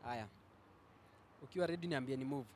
Haya, ukiwa ready niambie ni move.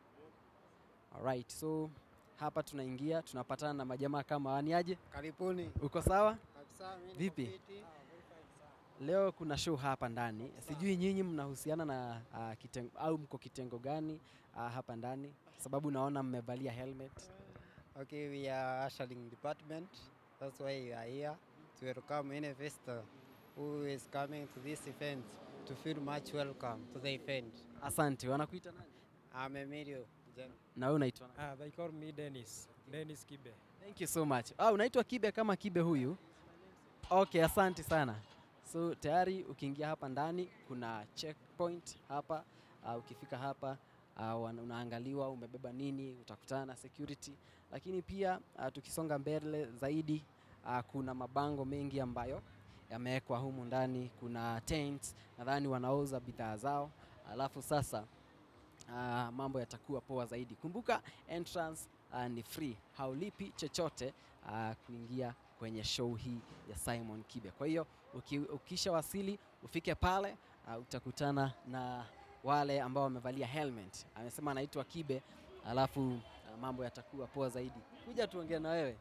Alright, so hapa tunaingia tunapatana na majamaa kama wani aje, Karibuni. uko sawa? Kabisa, mimi niko Vipi? fiti. Leo kuna show hapa ndani, sijui nyinyi mnahusiana na uh, kitengo, au mko kitengo gani uh, hapa ndani, sababu naona mmevalia helmet. Okay, we are ushering department. That's why we are here to welcome any visitor who is coming to this event to feel much welcome to the event. Asante. Wanakuita nani? I'm Emilio. Jen. Na wewe unaitwa nani? Ah, they call me Dennis. Dennis Kibe. Thank you so much. Ah, unaitwa Kibe kama Kibe huyu? Okay, asante sana. So tayari ukiingia hapa ndani kuna checkpoint hapa. Uh, ukifika hapa uh, wana- unaangaliwa umebeba nini, utakutana na security. Lakini pia uh, tukisonga mbele zaidi uh, kuna mabango mengi ambayo yamewekwa humu ndani. Kuna tents, nadhani wanauza bidhaa zao. Alafu sasa uh, mambo yatakuwa poa zaidi. Kumbuka entrance uh, ni free, haulipi chochote uh, kuingia kwenye show hii ya Simon Kibe. Kwa hiyo uki, ukisha wasili ufike pale uh, utakutana na wale ambao wamevalia helmet. Amesema anaitwa Kibe, alafu uh, mambo yatakuwa poa zaidi. Kuja tuongee na wewe,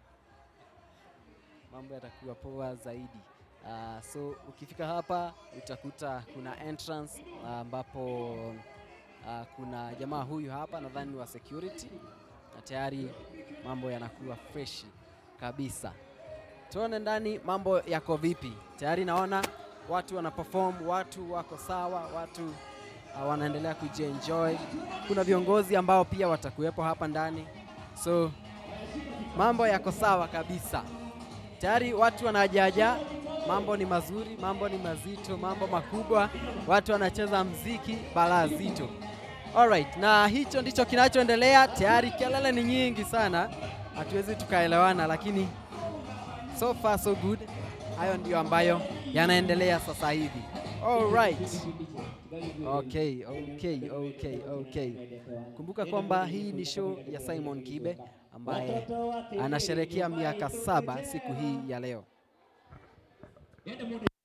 mambo yatakuwa poa zaidi. Uh, so ukifika hapa utakuta kuna entrance uh, ambapo uh, kuna jamaa huyu hapa nadhani ni wa security na tayari mambo yanakuwa fresh kabisa. Tuone ndani mambo yako vipi. Tayari naona watu wana perform, watu wako sawa, watu uh, wanaendelea kujienjoy. Kuna viongozi ambao pia watakuwepo hapa ndani, so mambo yako sawa kabisa. Tayari watu wanajaja, mambo ni mazuri, mambo ni mazito, mambo makubwa, watu wanacheza mziki balaa zito. Alright, na hicho ndicho kinachoendelea. Tayari kelele ni nyingi sana, hatuwezi tukaelewana, lakini so far so good. Hayo ndiyo ambayo yanaendelea sasa hivi. Alright. Okay, okay, okay, okay. Kumbuka kwamba hii ni show ya Simon Kibe ambaye anasherehekea miaka saba siku hii ya leo.